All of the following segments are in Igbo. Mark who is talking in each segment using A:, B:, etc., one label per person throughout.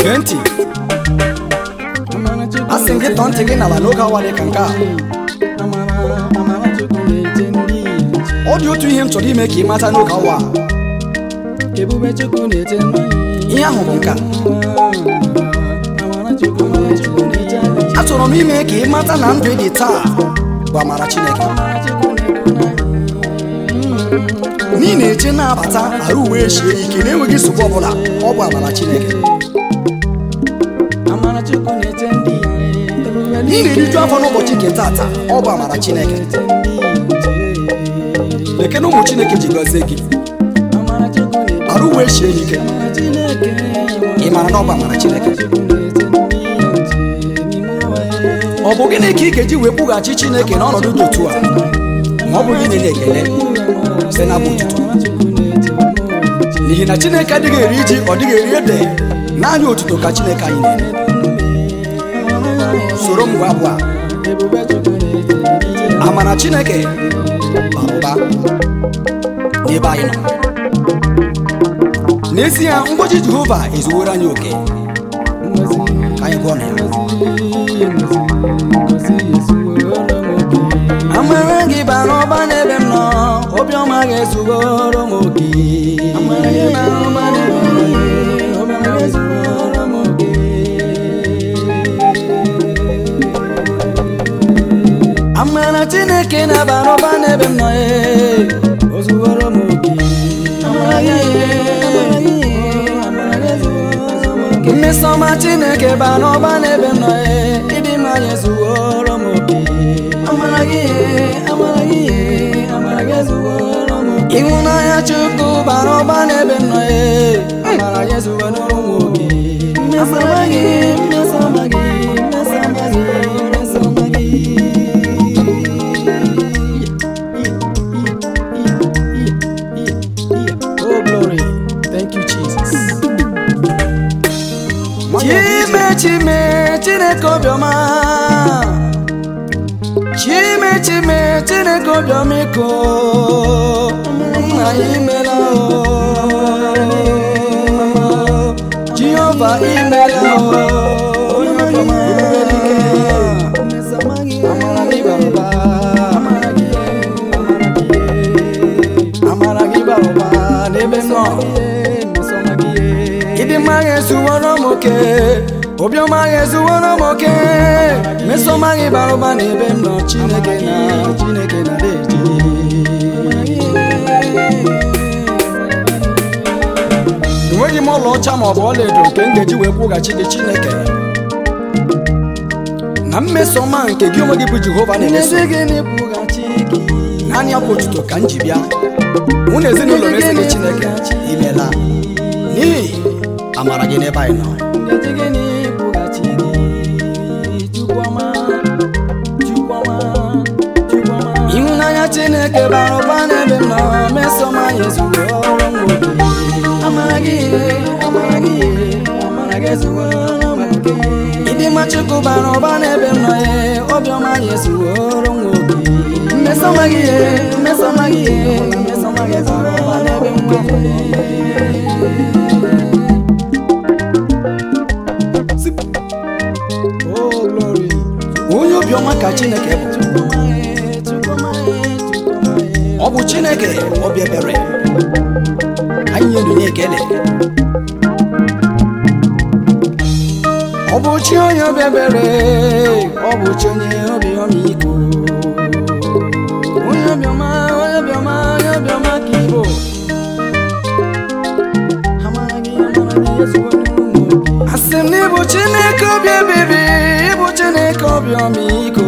A: gee ntị a sị gị tọọ ntị gị n'ala n'oge awa dị ka nke a ọ dị otu ihe m chọrọ ime ka ị mata n'oge awa a.
B: ebube chukwu na-eche
A: ihe ahụ bụ nke a achọrọ m ime ka ị mata na ndụ dị taa bụ amara chineke n'ihi na-eche na-abata arụ uwe eshie ike na-enweghị nsogbu ọbụla ọ bụ amara chineke
B: amara chukwu na-eche ndị ebube
A: n'ihi na-eriju afọ n'ụbọchị nke tata ọ bụ amara chineke
B: na-eche ndị
A: leke na ụmụ chineke ji gọzie gị
B: amara chukwu na-eche
A: arụ uwe eshie ike
B: amara chineke
A: ị mara na ọ bụ amara chineke
B: chukwu na-eche ndị nche n'ime ụwa ya
A: ọ bụ gịnị ka ị ga-eji wee kwụghachi chineke n'ọnọdụ dị otu a ma ọ bụghị inye ya ekele site na abụ otuto n'ihi na chineke adịghị eri ji ọ dịghị eri ede naanị otuto ka chineke anyị na-eme soro m gwa abụọ a
B: ebube chukwu na-eche ndị
A: amara chineke bara ụba n'ebe anyị nọ n'ezie ngọzi jehova ezuworo anyị oke
B: ngozi
A: ka anyị gụọ na ya
B: ngozi ezuworo m oke
A: amara gị bara ụba n'ebe m nọ obiọma ga-ezuworo m oke
B: amara gị bara ụba n'ebe m nọ obiọma ga-ezuworo m oke
A: amara chineke na-abara ụba n'ebe m nọ ee
B: o zuworo m oke amara gị amara gị amara gị ezuworo m oke
A: mmesọma chineke bara ụba n'ebe m nọ ee ịdị mma ya ezuworo m oke
B: amara gị amara gị amara gị ezuworo m oke
A: ịhụnanya chukwu bara ụba n'ebe m nọ ee
B: amara gị ezuworo m oke mmesoma gị mmesoma gị mmesoma gị mmesoma gị
A: oh glory thank you jesus chime chime chineke obiọma chime chime chineke obiọma iko nna ya imela o jehova imela o onye obiọma
B: mmesoma gị
A: amara gị bara ụba
B: amara gị amara gị
A: amara gị bara ụba n'ebe m nọ
B: mmesoma gị
A: ịdị mma ga-ezuworo m oke obiọma ga-ezuworo m oke mesoma gị bara ụba n'ebe m nọ chineke na chineke na deji enweghị m ọlaọcha ma ọ bụ ọlaedo nke m ga-eji wee kwụghachi gị chineke na mmesoma nke gị onwe gị bụ jehova na-emeso
B: Ezi gị na-ekwughachi gị
A: naanị abụ otuto ka m ji bịa mụ na ezinụlọ m esi gị chineke imela n'ihi amara gị n'ebe anyị nọ
B: Ezi gị na-ekwughachi gị Chukwuma Chukwuma Chukwuma
A: ịhụnanya chineke bara ụba n'ebe m nọ mesoma ya ezugbo ọrụ m nwoke
B: Amara gị amara gị amara gị ezuworo m oke
A: ịdị mma chukwu bara ụba n'ebe m nọ ya obiọma ya ezugbo ọrụ m nwoke
B: Mmesoma gị mmesoma gị mmesoma gị bara ụba n'ebe m nọ
A: oh glory onye obiọma ka chineke bụ
B: Chukwuma Chukwuma
A: ọ bụ chineke obi ebere anyị nyere ya ekele ọ bụ chi onye obi ebere ọ bụ chi onye obi ọmịiko
B: onye obiọma onye obiọma onye obiọma ka ịbụ amara gị amara gị ezuworo m oke
A: asị m na ịbụ chineke obi ebere ịbụ chineke obi ọmịiko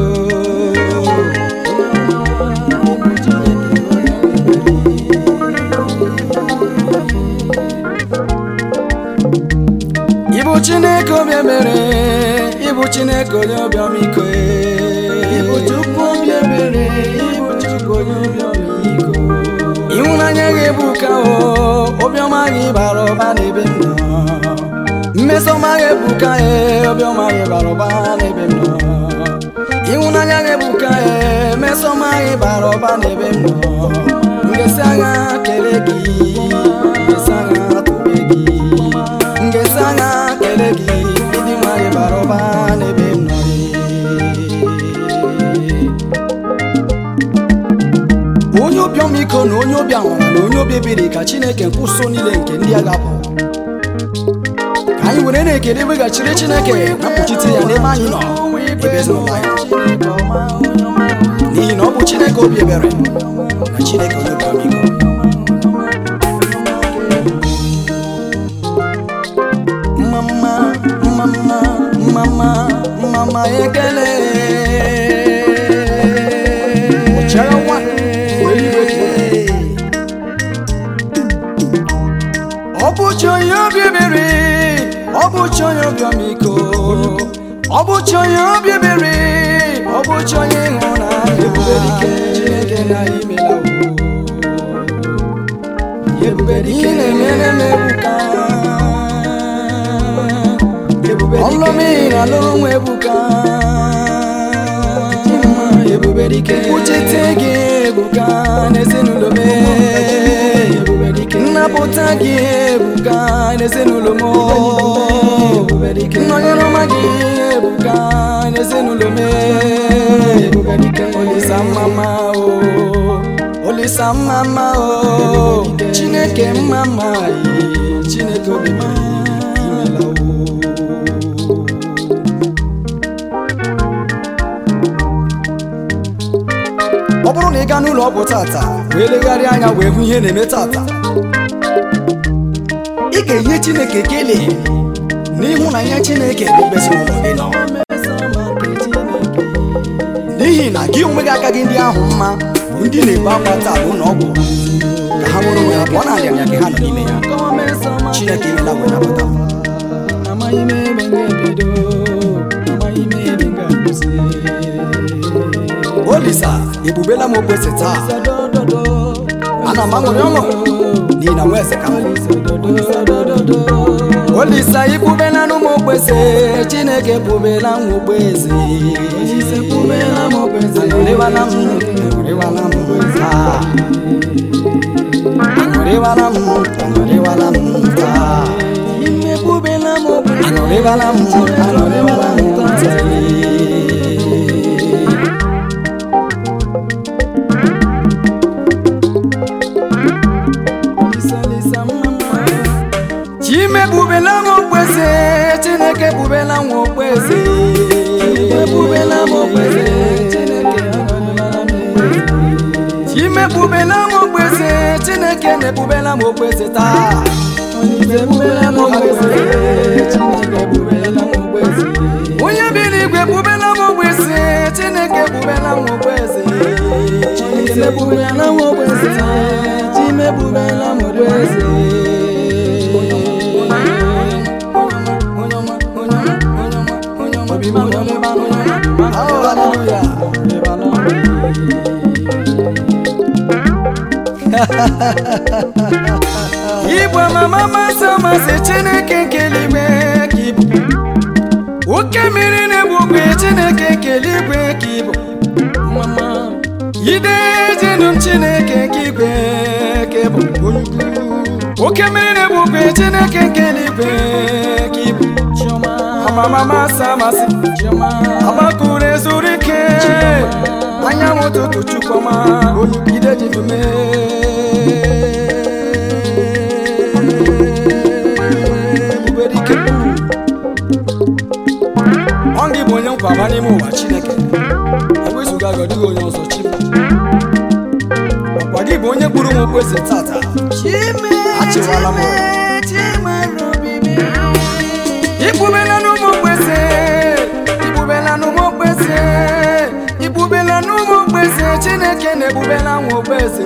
A: ịbụ chineke obi ebere ịbụ chineke onye obi ọmịiko
B: Ịbụ Chukwu obi ebere, ịbụ Chukwu onye obi ọmịiko.
A: ịhụnanya gị bụ ka o obiọma gị bara ụba n'ebe m nọ mmesọma gị bụ ka e obiọma gị bara ụba n'ebe m nọ ịhụnanya gị bụ ka e mmesọma gị bara ụba n'ebe m nọ ngesi agha kelee gị ngesi agha tobe gị ngesi agha kelee onye obi ọmịiko na onye obi amara na onye obi ebere ka chineke nkwụso niile nke ndị agha bụ ka anyị were na-ekele weghachiri chineke na mkpuchite ya n'ebe anyị nọ ebe ezinụlọ anyị n'ihi na ọ bụ chineke obi ebere na chineke onye obi ọmịiko mama mama mama mama ekele ọchịagha nwa wee iwe kee. ọ bụ chi onye obi ebere ọ bụ chi onye obi ọmịiko ọ bụ chi onye obi ebere ọ bụ chi onye ịhụnanya ebube dike chineke na imela ebube dike na-emere m ebuka ọlụmị na alụrụ nwa ebuka ebube dike kwuchite gị ebuka n'ezinụlọ m nnapụta gị ebuka n'ezinụlọ m nnọnyere ọma gị ebuka n'ezinụlọ m olisa mmama o olisa mmama o chineke mmama yi chineke obi m imela o ọ bụrụ na ị gaa n'ụlọ ọgwụ tata wee legharịa anya wee hụ ihe na-eme tata ị ga-enye chineke kelee n'ịhụnanya chineke n'ebe ezinụlọ gị nọ n'ihi na gị onwe gị agaghị ndị ahụ mma bụ ndị na-ebu akwa taa bụ ọgwụ ka ha nwere onwe ha pụọ na arịanya ka ha nọ n'ime ya chineke imela wee napụta m.
B: amaghị m ebe m ga-ebido amaghị m ebe m ga-akwụsị
A: olisa ebubela m okpese taa
B: Sadododo,
A: ana m aṅụrị ọṅụ n'ihi na nwa eze ka m bụ.
B: sadododo,
A: olisa ibubela n'ụmụ okpese chineke bubela m okpeze
B: Olise bubela m okpeze.
A: aṅụrịwala m aṅụrịwala m taa aṅụrịwala m aṅụrịwala m taa
B: imebubela m okpeze.
A: aṅụrịwala m aṅụrịwala m taa
B: Olisa, olisa, mama.
A: chimebubela m okpeze chineke bubela m okpeze
B: Imebubela m okpeze. Chineke agọnịlara m okpeze.
A: chimebubela m okpeze chineke na-ebubela m okpeze taa
B: Olise bubela m okpeze. Chineke bubela m okpeze.
A: onye bi n'igwe bubela m okpeze chineke bubela m okpeze
B: Olise bubela m okpeze. Chimebubela m okpeze.
A: obi m aṅụrịba n'ụlọ. Oh, hallelujah. Igwe mama masị amasị Chineke nke eluigwe ka ịbụ oke mmiri na-egbu ogwe Chineke nke eluigwe ka ịbụ mama ide jenu m Chineke nke igwe ka ịbụ onye ukwu. oke mmiri na-egbu ogwe Chineke nke eluigwe ka ịbụ
B: Chioma.
A: amama masị amasị
B: Chioma.
A: agbakụrụ ezuru ike anyanwụ ụtụtụ chukwuma ide jidume ebuberike ọ gị bụ onye nkwaba n'ime ụwa chineke ewezụga gị ọ dịghị onye ọzọ chi ọkwa gị bụ onye kpụrụ m okpeze tata achịwala m ibubela n'ụmụ okpeze ibubela n'ụmụ okpeze ibubela n'ụmụ okpeze chineke na-ebubela nwa okpeze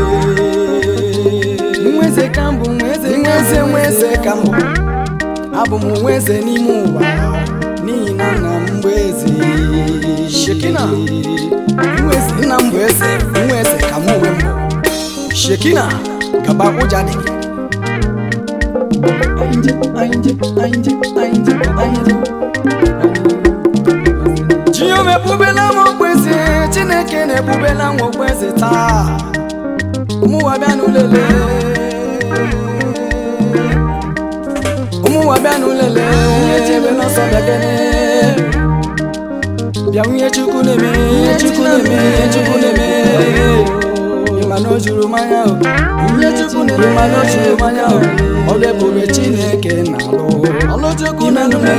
B: Nweze ka mbụ nweze
A: nweze nweze ka mbụ abụ m nweze n'ime ụwa n'ihi na nna m bụ eze shekina nweze nna m bụ eze nwa eze ka m onwe m bụ shekina gaba ụja dị gị
B: Ainje, ainje, ainje, ainje, ainje.
A: Jehova ebubela m okpeze Chineke na-ebubela m okpeze taa ụmụnwa bịa n'ụlele ụmụnwa bịa n'ụlele
B: Onye chebe n'ọsọ bịa kene.
A: bịa nwunye Chukwu na-eme ihe Chukwu na-eme ihe Chukwu na-eme na o juru mmanya o ihe chukwu na-eme ma na o juru mmanya o ọ bụ ebube chineke na-alụ ọlụchukwu na-eme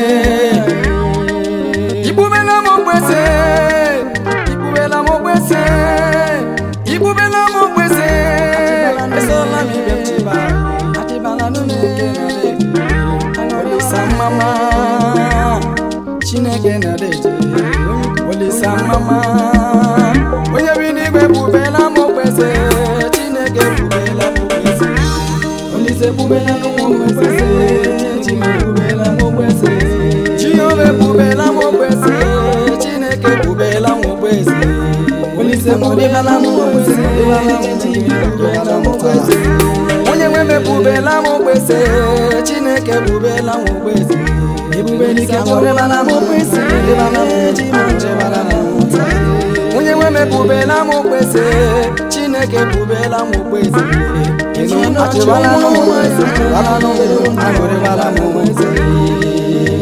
A: Ibubela m okpese Ibubela m okpese Ibubela m okpese Esola m ibe m chiba Adịbala n'ụlọike na Olisa mama Chineke na deje Olisa mama Onye bi n'igwe bubela m okpese Chineke bubela m okpese Olise bubela m okpese Chineke bubela m okpese Jehova ebubela m okpese Chineke ebubela m okpese Olise ebubela m okpese ebubela m okpese Onye nwe m ebubela m okpese Chineke ebubela m okpese Ebubelike ebubela m okpese Chibara m ụta Onye nwe m ebubela m okpese Chineke ebubela m okpese Achịbala m okpese Achịbala m okpese Achịbala m okpese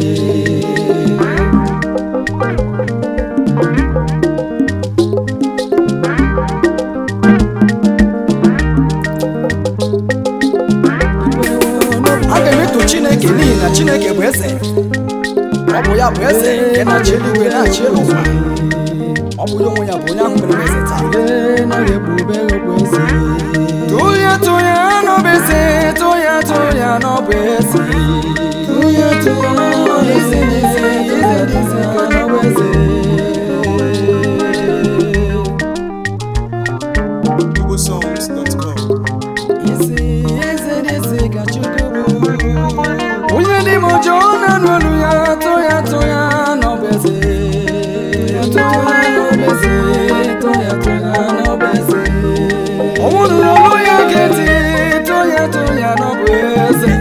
A: aga m eto chineke n'ihi na chineke bụ eze ọ bụ ya bụ eze nke na-achị eluigwe na-achị elu ụwa ọ bụ ya onwe ya bụ onye ahụ mere m eze taa tụya tụya n'ọbụ eze tụya tụya n'ọbụ eze tụya tụya n'ọbụ eze tụya tụya n'ọbụ eze
C: igbosongs.com
A: onye dị m ọjọọ na-anụ olu ya tụ ya tụ ya n'ọbeze ọnwụ nụrụ olu ya ga-eti tụ ya tụ ya n'ọbeze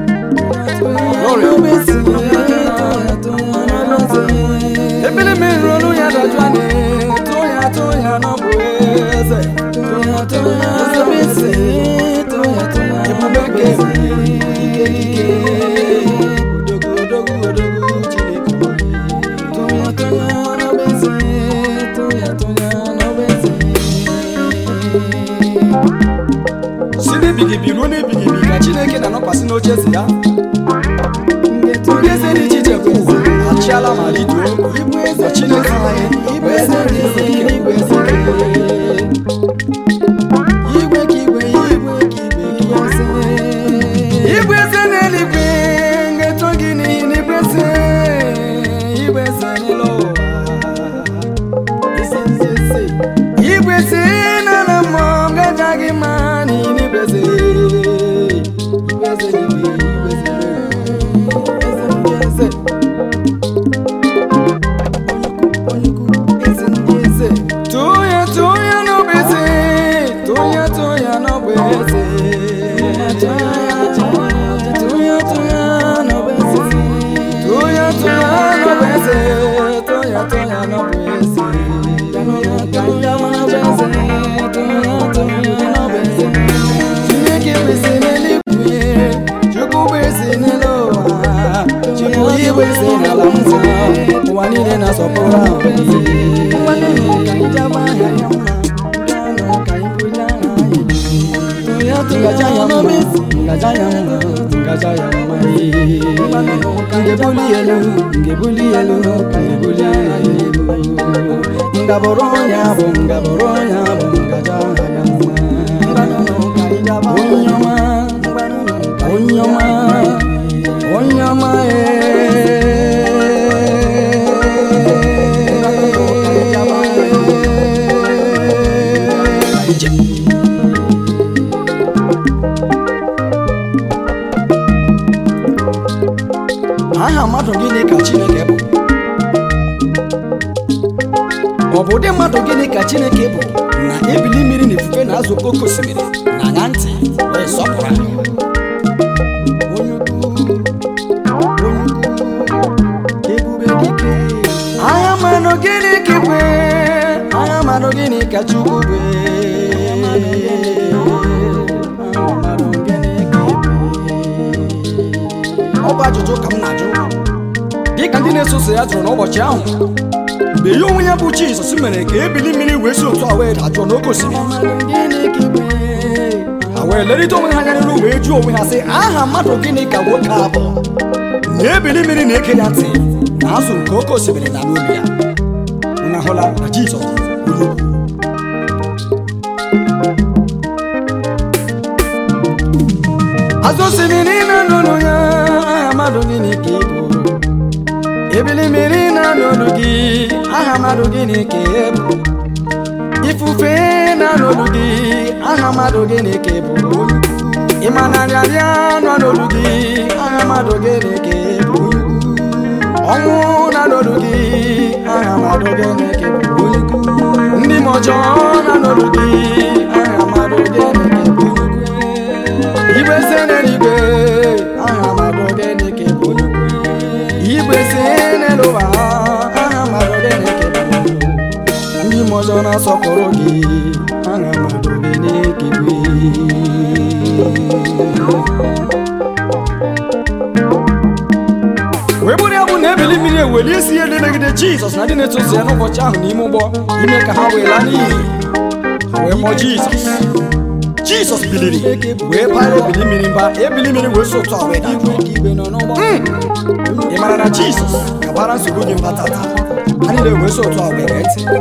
A: ebili mmiri olu ya dọjụ anyị tụ ya tụ ya n'ọbeze ebube nke si n'ebighịbi ruo n'ebighịbi ka chineke na-anọkwasị n'oche eze ya ndị eze dị iche iche bụ ụwa achịala ma riduo ma chineke anyị bụ eze dị eze ike bụ eze ike igwe ka igwe igwe ka igwe ka eze igwe eze n'eluigwe ngeto gị n'ihi na igwe eze igwe eze n'elu ụwa eze eze eze igwe eze na na mmụọ gaja gị mma n'ihi na igwe eze igwe eze n'igwe igwe eze n'elu eze ndị eze Toya toya no bese, toya toya no bese. Toya toya no bese, toya toya no bese, toya toya no bese. Toya no bese, toya toya no bese. Chineke bese n'eluigwe, Chukwu bese n'elu ụwa, Chukwu ibese n'ala mmụọ, ụwa niile na-asọpụrụ ahụ. ngebuli elu ngebuli elu ngebuli elu ngaboro ya bụ ngaboro ya bụ ngaja ya mma onye ọma onye ọma onye ọma ee aha mmadụ gịnị ka chineke bụ ọ bụ ụdị mmadụ gịnị ka chineke bụ na ebili mmiri na ifufe na azụ oke osimiri na anya ntị wee sọpụrụ anyị Onye ukwu, onye ukwu, ebube dike. agha mmadụ gịnị ka ikwe agha mmadụ gịnị ka chukwu bụ Agha mmadụ gịnị ka ikwe ọ bụ ajụjụ ka m na-ajụ dịka ndị na-eso ụzọ ya jụrụ n'ụbọchị ahụ mgbe ya onwe ya bụ jizọs mere ka ebili mmiri wee si otu a wee dajụọ n'oke osimiri ha wee lerịta onwe ha anya n'iru wee jụọ onwe ha sị aha mmadụ gịnị ka nwoke a bụ na ebili mmiri na-eke ya ntị na azụ nke oke osimiri na n'olu ya unu ahụla na jizọs bụ onye ukwu. azụ osimiri na n'olu ya aha mmadụ gịnị ka ị bụ ebili mmiri na n'olu gị aha mmadụ gịnị ka ị bụ ifufe na n'olu gị aha mmadụ gịnị ka ị bụ ịma na nrịarịa nọ n'olu gị aha mmadụ gịnị ka ị bụ ọnwụ na n'olu gị aha mmadụ gịnị ka ị bụ ndị m ọjọọ na n'olu gị aha mmadụ gịnị ka ị bụ igwe se n'eluigwe aha mmadụ gịnị ka ị bụ igwe se n'elu ụwa aha mmadụ gịnị ka ị bụ ndị m ọzọ na-asọpụrụ gị aha mmadụ gịnị ka ị bụ wee bụrụ ya bụ na ebili mmiri eweli isi ihe ndị megide jizọs na ndị na-eso ụzọ ya n'ụbọchị ahụ n'ime ụgbọ ime ka ha wee laa n'iyi ha wee kpọọ jizọs jizọs biliri wee para ebili mmiri mba ebili mmiri wee so otu a wee dajụọ ị mara na jizọs gabara nsogbu gị mba tata ha niile wee so otu a wee gee ntị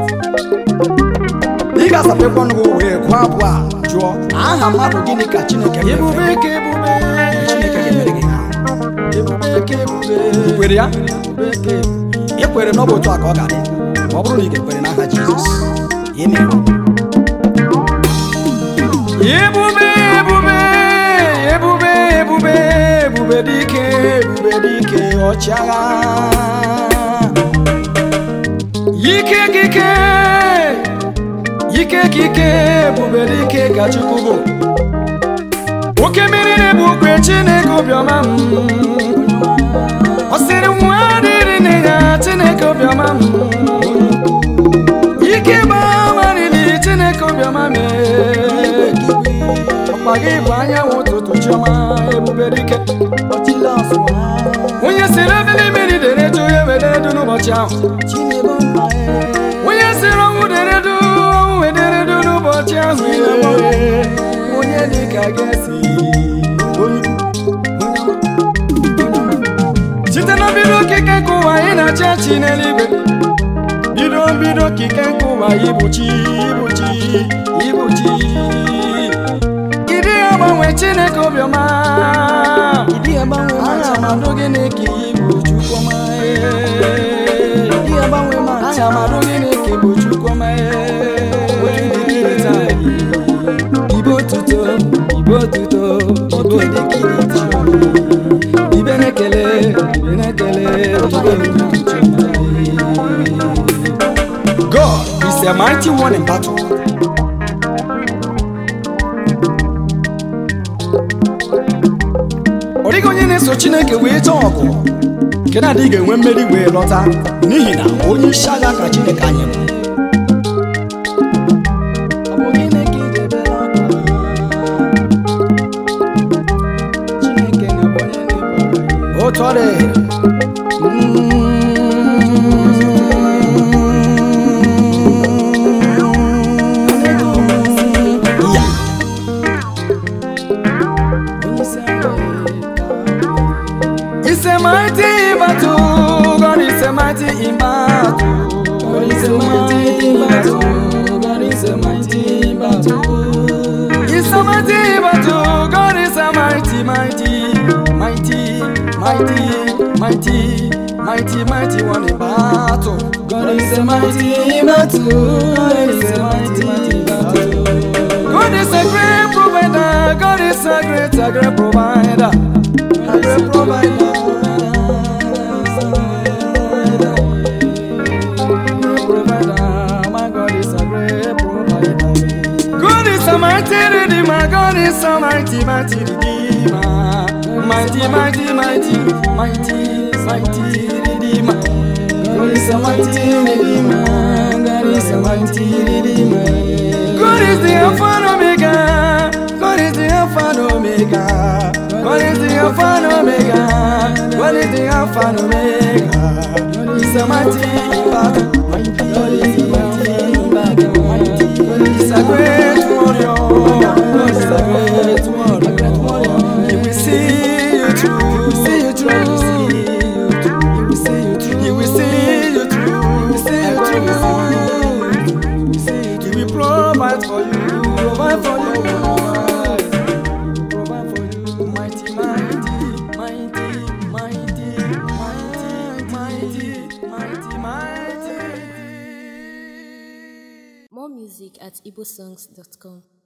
A: ị ga-asapekwa ọnụ gị wee gụọ abụọ a jụọ aha mmadụ gịnị ka chineke ebube ka ebube chineke ga-emere gị ha kwere ya ị kwere na ọ bụ otu a ka ọ ga-adị ma ọ bụrụ na ị ga-ekwere n'aha jizọs ime ebube ebube ebube ebube ebube dike ebube dike ọchịagha ike kike ike kike ebube dike ka chukwu bụ oke mmiri na-ebu okwe chineke obiọma m ọ sịrị nwa dịrị nne ya chineke obiọma m ike gbawarili chineke obiọma mee ọkpa gị bụ anyanwụ ụtụtụ chiọma ebube dike onye siri ebili mmiri dere edu ya were edu n'ụbọchị ahụ onye siri ọnwụ dere edu ọnwụ wedere edu n'ụbọchị ahụ onye dịka ga-esi site na mbido okike nke ụwa anyị na-achị achị n'eluigwe bido mbido okike nke ụwa ibuchi ibuchi ibuchi ịdị agbanwe chineke obiọma aha amadụ gịnị ka ibu chukwuma aha amadụ gịnị ka ibu chukwuma ibe otuto ibe otuto ibe odikirita ibe na-ekele ibe na-ekele ibe God is a mighty one in battle. ọ dịghị onye na-eso Chineke wee chọọ ọgụ nke na-adịghị ga-enwe mmeri wee lọta n'ihi na onye isi agha ka Chineke anyị bụ Ọ bụ gịnị ka ị ga-ebere akwa? Chineke na-abụ onye na-ebu agha. otu ọ dị Ya. It's a mighty battle, God is a mighty in battle. God is a mighty in battle, God is a mighty in battle. It's a mighty battle, God is a mighty, mighty, mighty, mighty, mighty, mighty, mighty one in battle. God is a mighty in battle, God is a mighty, mighty in battle. God is a great provider, God is a great, a great provider. A great provider. Provider, my God is a great provider. God is a mighty redeemer, God is a mighty, mighty redeemer. Mighty, mighty, mighty, mighty, mighty redeemer. God is a mighty redeemer, God is a mighty redeemer. God is the Alpha and Omega, God is the Alpha and Omega. God is the Alpha and Omega, God is the Alpha and Omega. God is a mighty battle, mighty mighty, mighty, mighty, mighty, mighty, mighty, mighty.
C: More music at igbosongs.com.